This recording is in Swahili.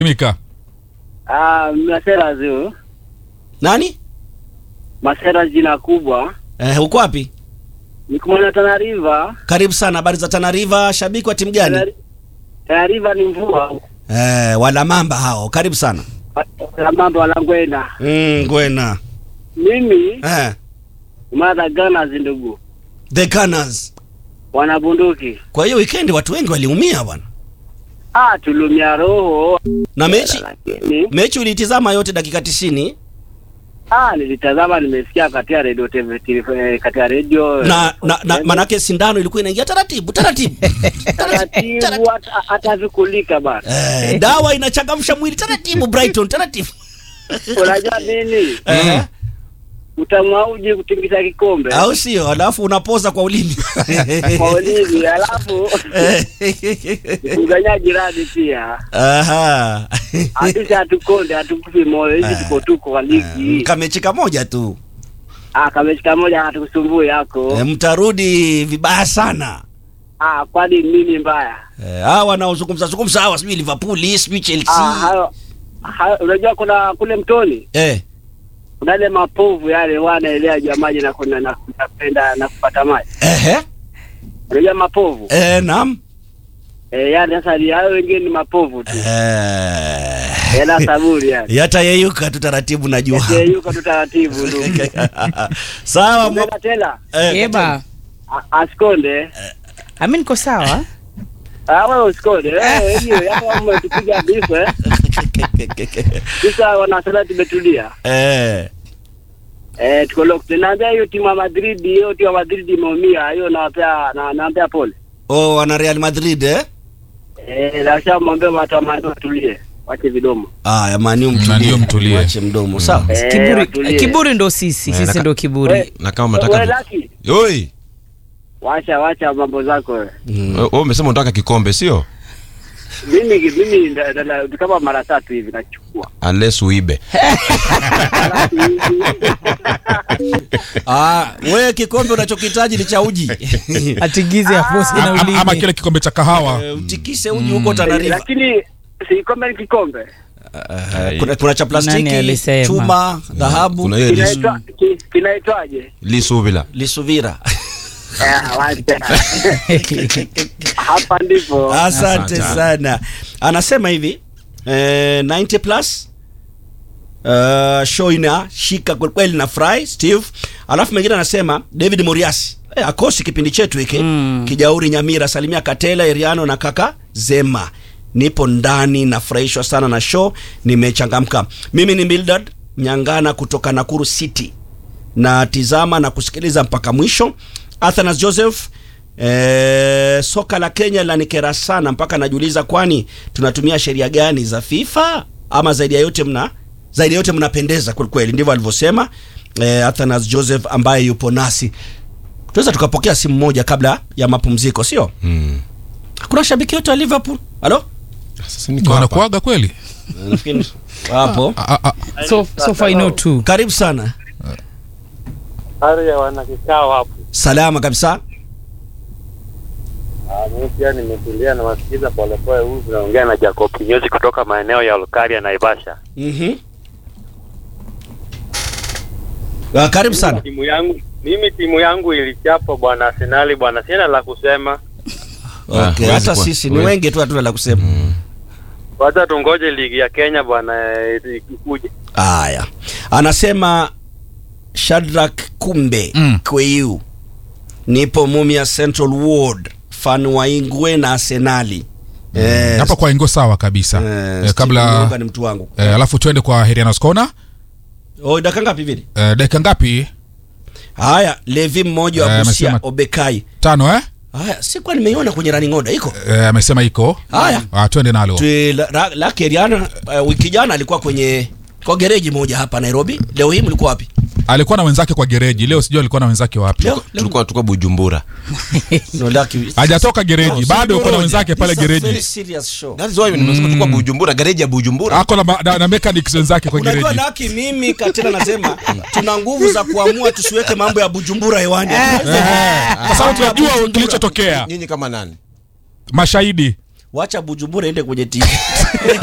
Mika. Ah, Masera zio. Nani? Masera jina kubwa. Eh, uko wapi? Niko mwana Tana River. Karibu sana. Habari za Tana River, shabiki wa timu gani? Tana- Tana River ni mvua. Eh, wala mamba hao. Karibu sana. Na mambo walangwena. Mm, Ngwena. Mimi Eh, mwana Ghana ndugu. the Gunners. Wana bunduki. Kwa hiyo weekend watu wengi waliumia bwana. Ah, tulumia roho. Na mechi Lakini mechi uliitizama yote dakika 90 ah, nilitazama nimesikia katika radio TV TV, katika radio na, na, na manake sindano ilikuwa inaingia taratibu taratibu. taratibu hata hata vikulika bana. Eh, dawa inachangamsha mwili taratibu Brighton taratibu. Unajua nini? Eh, Utamwa uji kutingisha kikombe. au sio? Alafu unapoza kwa ulimi. Kwa ulimi alafu kuganya jirani pia. Aha. Sisi hatukonde hatukufi moyo, hizi tuko tuko kwa ligi. Kamechi kamoja tu. Ah, kameshika moja hatukusumbui yako. E, mtarudi vibaya sana. Ah, kwani nini mbaya? Eh, hawa wanaozungumza zungumza hawa sijui Liverpool, sijui Ah, Chelsea. hayo hayo unajua kuna kule mtoni Eh, kuna ile mapovu yale wanaelea juu ya maji na kuna na kupenda na kupata maji. ehe, Unajua mapovu? eh, naam. Eh, yani sasa ni hayo wengine ni mapovu tu. Eh, Hela saburi yani. yatayeyuka tu taratibu najua. Yeye yuko tu taratibu ndugu. Sawa. mo- Mbona tena? eh, Eba, A- Asikonde. ami niko sawa. Ah, wewe usikonde. Eh, hiyo hapa umetupiga bifu eh. Sasa wanasema tumetulia. Eh, Eh, tuko locked. Naambia hiyo timu ya Madrid, hiyo timu ya Madrid imeumia. Hiyo nawapea na naambia pole. oh, wana Real Madrid eh? Eh, na shamwambia watu wa Madrid watulie. Wache vidomo. Aya, Maniu Maniu mtulie. mtulie. Wache mdomo, sawa. Eh, Kiburi, watulie. kiburi ndo sisi, Eh, sisi naka- ndo kiburi. We- na kama we- unataka Lucky, Oi, Wacha wacha mambo zako wewe. Mm. wewe umesema unataka kikombe sio? Mimi mimi nda- nda- nda- kama mara tatu hivi nachukua. Unless uibe. Alafu hivi- Ah, wewe kikombe unachokihitaji ni cha uji. Atigize hapo sina Ama, ama ulimi. kile kikombe cha kahawa. Eh, Utikise uji huko Tana River. Lakini si kombe ni kikombe. Eh, kuna, kuna cha Nani plastiki, alisema? chuma, dhahabu, Kuna hiyo lisu, Kinaitwa ki- kinaitwaje? lisu bila. lisuvira. Eh, wacha. Hapa ndipo. Asante Asante. sana. Anasema hivi eh, 90 plus uh, show ina shika kweli kweli na fry Steve. Alafu mwingine anasema David Moriasi eh, akosi kipindi chetu hiki Mm. Kijauri Nyamira, salimia Katela Eriano na kaka Zema. Nipo ndani, nafurahishwa sana na show, nimechangamka. Mimi ni Mildred Nyangana kutoka Nakuru City na tizama na kusikiliza mpaka mwisho. Athanas Joseph eh, soka la Kenya lanikera sana mpaka najiuliza, kwani tunatumia sheria gani za FIFA ama zaidi ya yote mna zaidi ya yote mnapendeza kweli kweli, ndivyo alivyosema eh, Athanas Joseph ambaye yupo nasi. Tunaweza tukapokea simu moja kabla ya mapumziko, sio? Mm. Kuna shabiki yote wa Liverpool? Halo? Sasa niko hapa. Wanakuaga kweli? Nafikiri hapo. Ah, ah, So, so far I know too. Karibu sana. Hali ya wana kikao hapo. Salama kabisa. Ah, mimi pia nimetulia na wasikiza polepole huyu tunaongea na Jacob Kinyozi kutoka maeneo ya Olkaria na Naivasha. Mhm. Ah, karibu sana. Timu yangu mimi timu yangu ilichapa bwana Arsenal bwana, sina la kusema. Ah, Okay, huwezi hata kuwa- sisi ni huwezi. wengi tu hatuna la kusema. Mm. Wacha tungoje ligi ya Kenya bwana eh, ikuje. Haya, anasema Shadrack Kumbe Mm. Kweu, nipo Mumia Central Ward, fan wa Ingwe na Arsenali. Eh, hapa kwa ingo sawa kabisa. eh, Eh, Steve kabla Mwoga ni mtu wangu. eh, alafu tuende kwa Herianos Corner. Oh, dakika ngapi vile? Eh, dakika ngapi? Haya, Levi mmoja wa Eh, Busia amesema- Obekai. Tano eh? Haya, sikuwa nimeiona kwenye running order iko. Eh, amesema iko. Haya. Ah, twende nalo. Tui- la- la- Lake Riana uh, wiki jana alikuwa kwenye kwa gereji moja hapa Nairobi. Leo hii mlikuwa wapi? Alikuwa na wenzake kwa gereji. Leo sijui alikuwa na wenzake wapi. Leo, leo Tulikuwa tuko Bujumbura. no, Lucky- Hajatoka gereji, No, bado yuko na Bujumbura. wenzake pale This is a very gereji. serious show. That is why nimesema tulikuwa Bujumbura, gereji ya Bujumbura. Ako na, ma- na, na mechanics wenzake kwa Unajua gereji. Laki, mimi Katela nasema tuna nguvu za kuamua tusiweke mambo ya Bujumbura hewani. Kwa sababu tunajua kilichotokea. Nyinyi kama nani? Mashahidi. Wacha Bujumbura ende kwenye TV.